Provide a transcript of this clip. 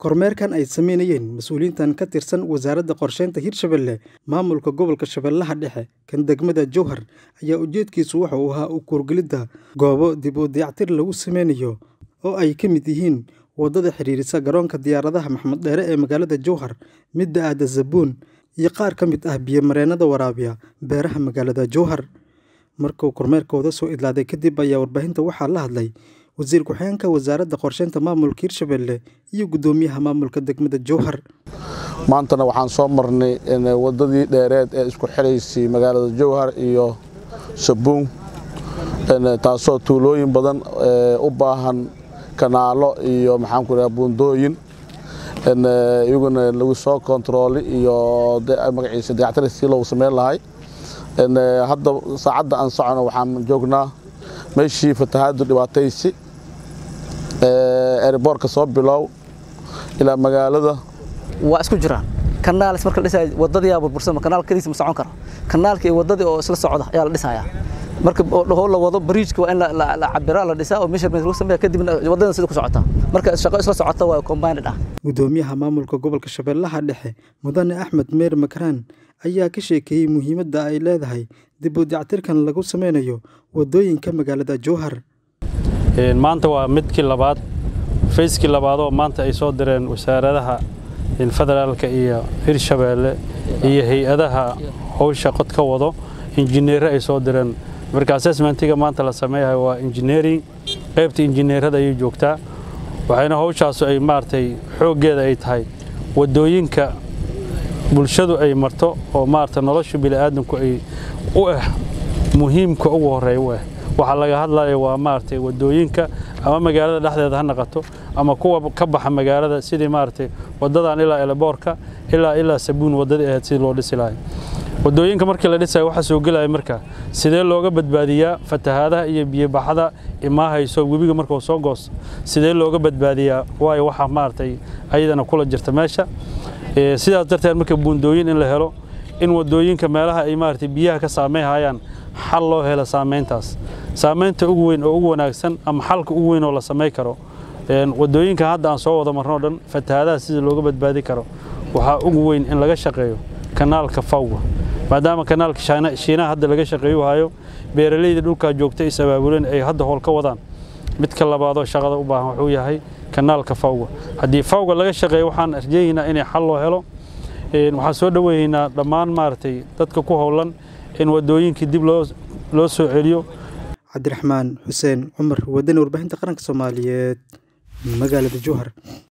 Kormeerkan ay sameynayeen mas'uuliyiintan ka tirsan Wasaaradda Qorsheynta Hirshabelle, Maamulka Gobolka Shabeellaha Dhexe, kan degmada Jowhar ayaa ujeedkiisu waxa uu ahaa u kuurgelidda goobo dib u dayactir lagu sameynayo oo ay ka mid yihiin wadada xiriirisa garoonka diyaaradaha Maxamed Dheere ee magaalada Jowhar, midda aadda Zabuun, iyo qaar ka mid ah biyo-mareennada waraabiya beeraha magaalada Jowhar. Markuu kormeerkooda soo idlaaday kadib ayaa warbaahinta waxaa la hadlay Wasiir Ku-xigeenka Wasaaradda Qorsheynta Maamulka Hirshabelle iyo Guddoomiyaha Maamulka Degmada Jowhar. maantana waxaan soo marnay wadadii dheereed ee isku xiraysay magaalada Jowhar iyo Sabuun taasoo tuulooyin badan u baahan kanaalo iyo maxaan ku dhahaa buundooyin iyaguna lagu soo kontarooli iyo magaciisa dayactir si loogu sameyn lahay hadda saacadda aan socono waxaan joognaa meeshii fatahaadu dhibaataysi eeriboorka soo bilow ilaa magaalada waa isku jiraan kanaalis marka la dhisayo wadadii burbursan kanaal kaliis ma socon karo kanaalkii iyo wadadii oo isla socda ayaa la dhisayaa marka oo la wado bridge waa in la cabira la dhisaa oo measurement lagu sameeyaa kadibna wadada sida ku socota marka shaqo isla socota waa combined ah Guddoomiyaha Maamulka Gobolka Shabeellaha Dhexe, Mudane Axmed Meer Makraan ayaa ka sheekeeyay muhiimadda ay leedahay dib u dayactirkan lagu sameynayo wadooyinka magaalada Jowhar. maanta waa midkii labaad fayskii labaad oo maanta ay soo direen wasaaradaha federaalka iyo hirshabeelle iyo hay-adaha howsha qod ka wado injineere ay soo direen marka assessmentiga maanta la sameeyayo waa engineering qaybta injineerada ayay joogtaa waxayna howshaasu ay maaragtay xooggeeda ay tahay wadooyinka bulshadu ay marto oo maaragtay nolosha bini'aadanku ay u ah muhiimka ugu horreeya u ah waxaa laga hadlaya waa maaragtay wadooyinka ama magaalada dhexdeeda ha naqato ama kuwa ka baxa magaalada sidii maaragtay wadadan ilaa eleboorka ilaa ilaa sabuun wadadii ahayd sidii loo dhisi lahay wadooyinka markii la dhisayo waxaa soo gelaya marka sidee looga badbaadiyaa fatahaadaha iyo biyobaxada imaahayso webiga markuu soo goos sidee looga badbaadiyaa waayo waxaa maaragtay ayadana kula jirta meesha sidaas darteed marka buundooyin in la helo in wadooyinka meelaha ay maaragtay biyaha ka saameynhayaan xal loo helo saameyntaas saameynta ugu weyn oo ugu wanaagsan ama xalka ugu weyn oo la samey karo wadooyinka hadda aan soo wada marno dhan fatahaadaha sida looga badbaadi karo waxaa ugu weyn in laga shaqeeyo kanaalka fawga maadaama kanaalka shiinaha hadda laga shaqeeyu hayo beeralayda dhulkaa joogta is abaabuleen ay hadda howl ka wadaan midka labaadoo shaqada u baahan wuxuu yahay kanaalka fawga haddii fawga laga shaqeeyo waxaan arjeeynaa inay xal loo helo waxaan soo dhoweeynaa dhammaan maaragtay dadka ku howlan in wadooyinkii dib loo soo celiyo cabdiraxmaan xuseen cumar wadani warbaahinta qaranka soomaaliyeed magaalada jowhar